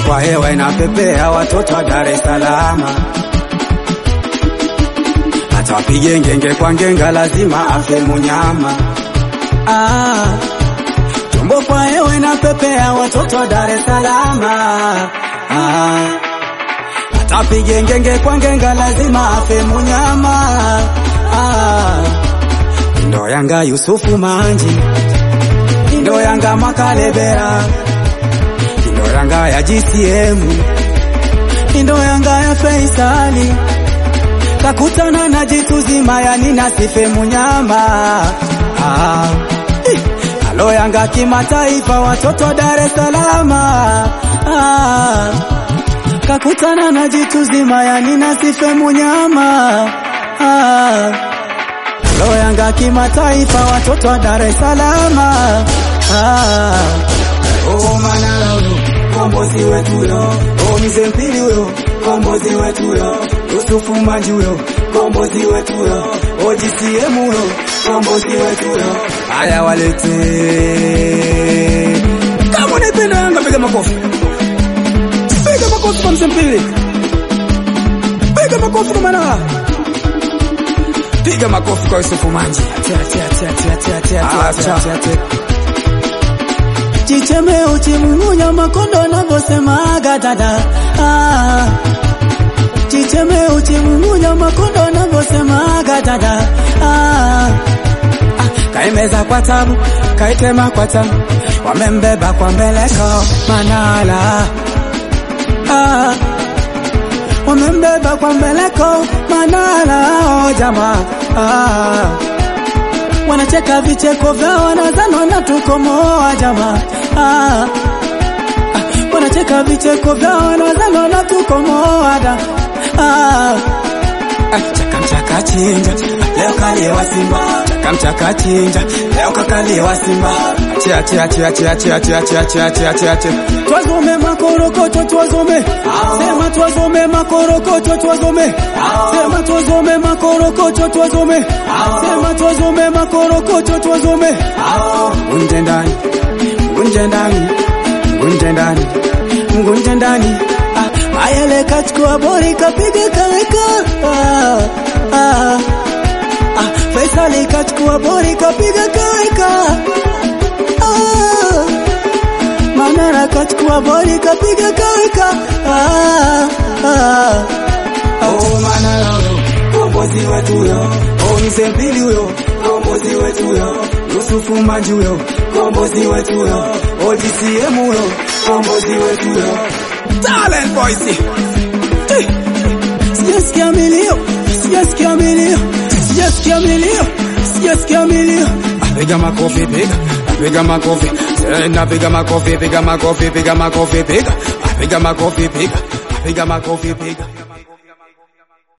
kwa hewa inapepea, watoto wa Dar es Salaam. Hata wapige ngenge kwa ngenga, lazima afe munyama. Ah, chombo kwa hewa inapepea, watoto wa Dar es Salaam. Ah, hata wapige ngenge kwa ngenga, lazima afe munyama. Ah, ndo Yanga Yusufu Manji, ndo Yanga Makalebera, ndo Yanga ya GCM, ndo Yanga ya Faisali, kakutana na jitu zima, yani nasife munyama. Ah, eh, alo Yanga kimataifa, watoto wa Dar es Salaam. Ah, kakutana na jitu zima, yani nasife munyama. Ah, alo Yanga kimataifa, watoto wa Dar es Salaam. Ah, oh Manara huyo kombozi wetu huyo, oh Mzee Mpili huyo kombozi wetu huyo, Yusufu Manji huyo kombozi wetu huyo, oh GCM huyo kombozi wetu huyo. Haya walete, kama unaipenda Yanga piga makofi, piga makofi kwa Mzee Mpili, piga makofi kwa Manara, piga makofi kwa Yusufu Manji. Chicheme uchimumunya makondo navyosemaga dada ah. Chicheme uchimumunya makondo navyosemaga dada ah. Ah, kaimeza kwa tabu kaitema kwa tabu wamembeba kwa mbeleko Manala ah. Wamembeba kwa mbeleko Manala oh, jamaa ah. Wanacheka vicheko vyao wanazana na tukomoa jamaa ah. Ah, wanacheka vicheko vyao wanazana na tukomoa da ah. Ah, chaka mchaka chinja leo kaliwa Simba chaka mchaka chinja leo kakaliwa Simba chia chia chia chia chia chia chia chia chia chia chia twazume makorokocho twazume sema twazume makorokocho twazume sema twazume makorokocho twazume sema twazume makorokocho twazume unje ndani unje ndani unje ndani ngunje ndani ah, ayele kachukua bori kapiga kaweka ah, ah, ah, Faisali kachukua bori kapiga kaweka ah, Manara kachukua bori kapiga kaweka ah, ah, oh, Manara huyo kombozi wetu huyo oh, Mzee Mpili huyo kombozi wetu huyo Yusufu Manji huyo kombozi wetu huyo oh, GCM huyo kombozi wetu huyo Talent Boys Eh, Sijasikia milio Sijasikia milio Sijasikia milio Sijasikia milio Ah, Piga makofi piga Ah, Piga makofi Tena piga makofi piga makofi piga makofi piga Ah, Piga makofi piga Ah, Piga makofi piga